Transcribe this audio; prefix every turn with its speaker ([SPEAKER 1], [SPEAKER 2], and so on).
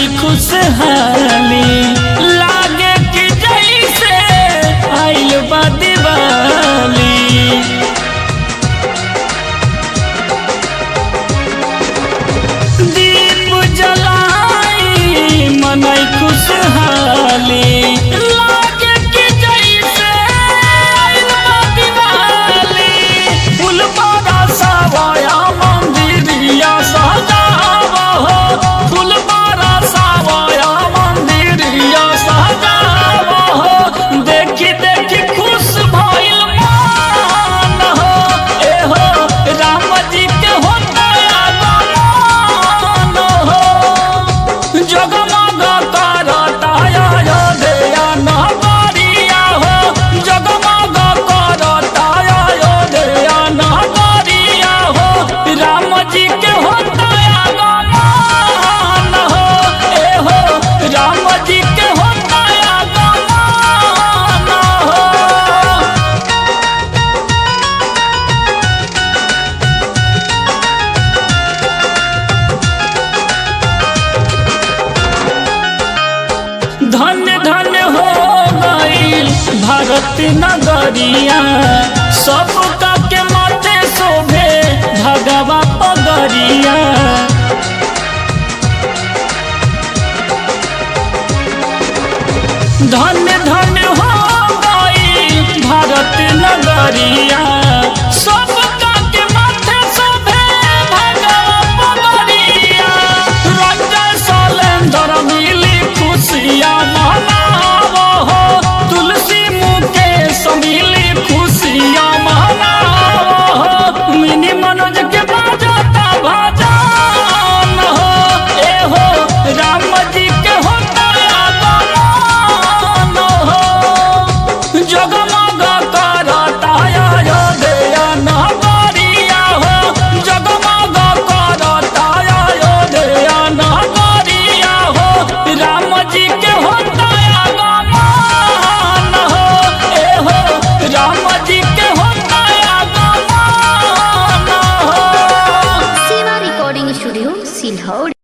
[SPEAKER 1] खुशहाली लागे कि जैसे आइल बा दिवाली दीप जलाई मनई खुशहाली लागे कि जैसे आइल बा दिवाली फूल बड़ा सावया मंदिरिया सजावा हो फूल बड़ा सावया मंदिरिया सजावा हो देखी देखी खुश भइल मान हो ए हो राम जी के होता आगमन हो जगमग करता अयोध्या नगरिया हो जगमग करता अयोध्या नगरिया हो राम जी के होता आगमन हो ए हो राम जी के होता आगमन हो धन्य धन्य हो गईल भारत नगरिया सबका के माथे शोभे भगवा पगरिया धन्य धन्य हो गईल भारत नगरिया सबका के माथे शोभे भगवा पगरिया रंजन सलेंदर मिली खुशियाँ मनावो हो तुलसी मुकेश मिली खुशियाँ मनावो हो मिनी मनोज के बाजता भजन हो ए हो राम जी के होता आगमन हो जगमग करता अयोध्या नगरिया हो जगमग करता अयोध्या नगरिया हो राम जी के होता आगमन हो ए हो राम जी के होता आगमन हो
[SPEAKER 2] Siva Recording Studio, Silhaud.